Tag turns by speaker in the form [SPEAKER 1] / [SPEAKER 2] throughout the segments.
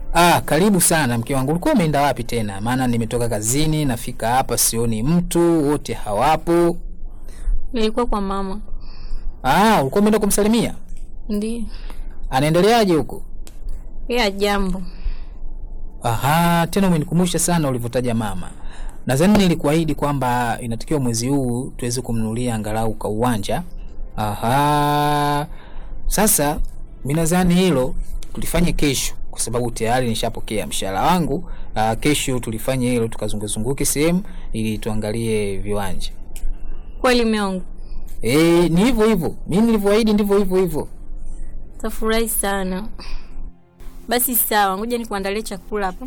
[SPEAKER 1] Ah, karibu sana mke wangu. Ulikuwa umeenda wapi tena? Maana nimetoka kazini, nafika hapa sioni mtu, wote hawapo.
[SPEAKER 2] Nilikuwa kwa mama.
[SPEAKER 1] Ah, ulikuwa umeenda kumsalimia?
[SPEAKER 2] Ndiyo.
[SPEAKER 1] Anaendeleaje huko?
[SPEAKER 2] Ya jambo.
[SPEAKER 1] Aha, tena umenikumbusha sana ulivyotaja mama. Nadhani nilikuahidi kwamba inatakiwa mwezi huu tuweze kumnunulia angalau ka uwanja. Aha. Sasa mimi nadhani hilo tulifanye kesho kwa sababu tayari nishapokea mshahara wangu. Uh, kesho tulifanye hilo tukazunguzunguke sehemu ili tuangalie viwanja.
[SPEAKER 2] Kweli mume wangu.
[SPEAKER 1] Eh, ni hivyo hivyo. Mimi nilivyoahidi ndivyo hivyo hivyo.
[SPEAKER 2] Tafurahi sana. Basi sawa, ngoja nikuandalie chakula hapa.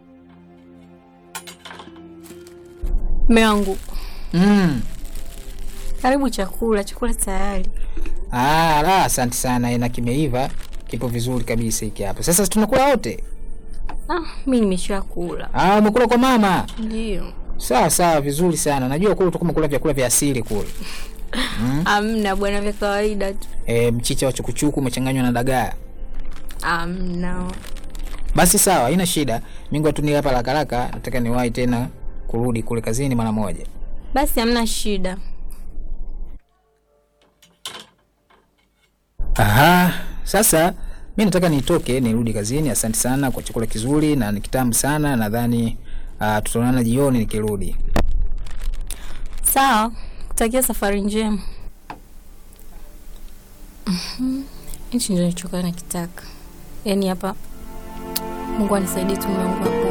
[SPEAKER 2] Mume wangu,
[SPEAKER 1] Mm.
[SPEAKER 2] karibu chakula, chakula tayari.
[SPEAKER 1] Ah, la, asante sana. Na kimeiva, kipo vizuri kabisa hiki hapa. Sasa tunakula wote.
[SPEAKER 2] Ah, mimi nimeshakula.
[SPEAKER 1] Ah, umekula kwa mama.
[SPEAKER 2] Ndio.
[SPEAKER 1] Sawa sawa, vizuri sana. Najua kule utakuwa umekula vyakula vya asili kule.
[SPEAKER 2] Amna bwana, vya kawaida tu.
[SPEAKER 1] E, mchicha wa chukuchuku umechanganywa na dagaa.
[SPEAKER 2] Amna.
[SPEAKER 1] Basi sawa, haina shida. Mingu tu ni hapa haraka haraka, nataka niwahi tena kurudi kule kazini mara moja.
[SPEAKER 2] Basi hamna shida.
[SPEAKER 1] Aha, sasa mi nataka nitoke nirudi kazini. Asante sana kwa chakula kizuri na ni kitamu sana. Nadhani uh, tutaonana jioni nikirudi.
[SPEAKER 2] Sawa, kutakia safari njema. Mhm. Hichi ndio nilichokuwa nakitaka. Yaani hapa Mungu anisaidie tu Mungu.